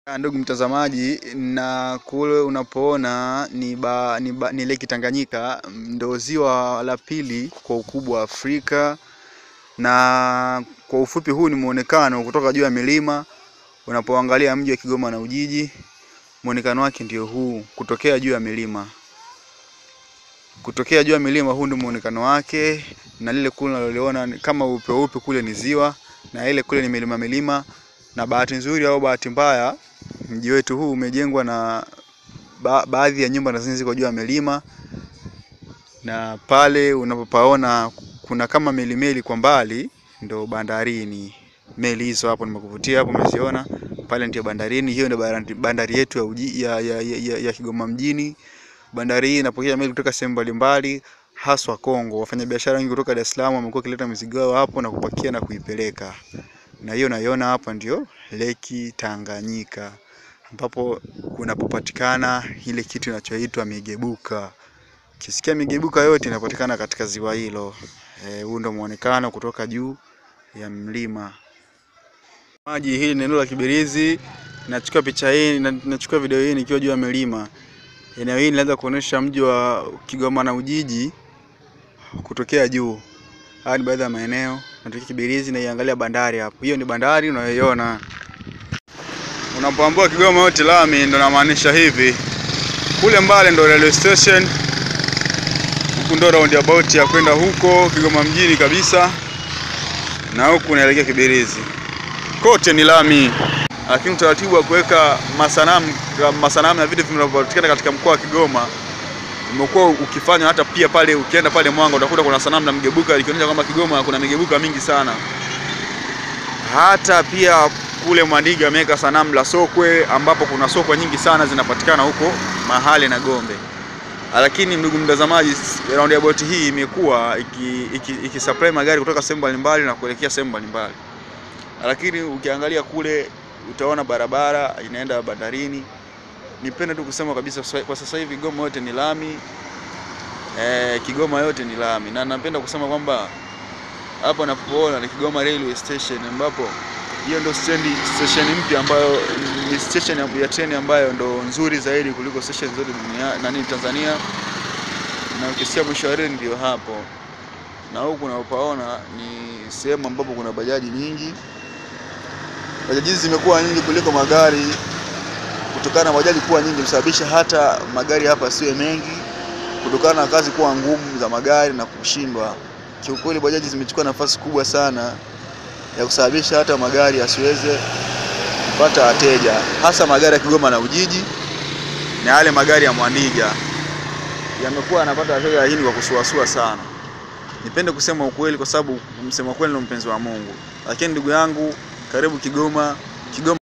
Ndugu mtazamaji, na kule unapoona ni, ba, ni, ba, ni Lake Tanganyika, ndo ziwa la pili kwa ukubwa wa Afrika, na kwa ufupi huu ni muonekano kutoka juu ya milima. Unapoangalia mji wa Kigoma na Ujiji, muonekano wake ndio huu, kutokea juu ya milima. Kutokea juu ya milima, huu ndio muonekano wake, na lile kule unaloliona kama upe upe kule ni ziwa, na ile kule ni milima milima, na bahati nzuri au bahati mbaya mji wetu huu umejengwa na ba baadhi ya nyumba na zenye ziko juu ya milima, na pale unapopaona kuna kama meli meli kwa mbali, ndo bandarini. Meli hizo hapo nimekuvutia hapo, umeziona pale, ndio bandarini. Hiyo ndio bandari yetu ya, uji, ya, ya, ya, ya Kigoma mjini. Bandari hii inapokea meli kutoka sehemu mbalimbali, haswa Kongo. Wafanyabiashara wengi kutoka Dar es Salaam wamekuwa wakileta mizigo yao hapo na kupakia na kuipeleka, na hiyo naiona hapa ndio Lake Tanganyika ambapo kunapopatikana ile kitu inachoitwa migebuka. Ukisikia migebuka yote inapatikana katika ziwa hilo. Huu e, ndio muonekano kutoka juu ya mlima. Maji hili ni eneo la Kibirizi. Nachukua picha hii, nachukua video hii nikiwa juu ya milima. Eneo hili linaweza kuonesha mji wa Kigoma na Ujiji kutokea juu. Haya ni baadhi ya maeneo. Natokea Kibirizi na iangalia bandari hapo. Hiyo ni bandari unayoiona. Unapoambiwa Kigoma yote lami, ndo namaanisha hivi. Kule mbali ndo railway station, huku ndo roundabout ya kwenda huko Kigoma mjini kabisa, na huku unaelekea Kibirizi. Kote ni lami, lakini utaratibu wa kuweka masanamu masanamu ya vitu vinavyopatikana katika mkoa wa Kigoma umekuwa ukifanywa. Hata pia pale ukienda pale Mwanga utakuta kuna sanamu la mgebuka likionyesha kwamba Kigoma kuna migebuka mingi sana. Hata pia kule Mwandiga ameweka sanamu la sokwe ambapo kuna sokwe nyingi sana zinapatikana huko mahali na Gombe. Lakini ndugu mtazamaji, roundabout hii imekuwa ikisupply iki, iki magari kutoka sehemu mbalimbali na kuelekea sehemu mbalimbali, lakini ukiangalia kule utaona barabara inaenda bandarini. Nipende tu kusema kabisa kwa sasa hivi Kigoma yote ni lami eh, Kigoma yote ni lami, na napenda kusema kwamba hapa napoona ni Kigoma Railway Station ambapo hiyo ndo stendi station mpya ambayo ni station ya treni ambayo ndo nzuri zaidi kuliko station zote duniani nani Tanzania, na ukisikia mwisho wa reli ndio hapo, na huku unapaona ni sehemu ambapo kuna bajaji nyingi. Bajaji zimekuwa nyingi kuliko magari, kutokana na bajaji kuwa nyingi kusababisha hata magari hapa siwe mengi, kutokana na kazi kuwa ngumu za magari na kushindwa. Kiukweli bajaji zimechukua nafasi kubwa sana ya kusababisha hata magari yasiweze kupata wateja, hasa magari ya Kigoma na Ujiji na yale magari ya Mwandiga yamekuwa yanapata wateja, lakini kwa kusuasua sana. Nipende kusema ukweli, kwa sababu msema kweli ndo mpenzi wa Mungu. Lakini ndugu yangu, karibu Kigoma. Kigoma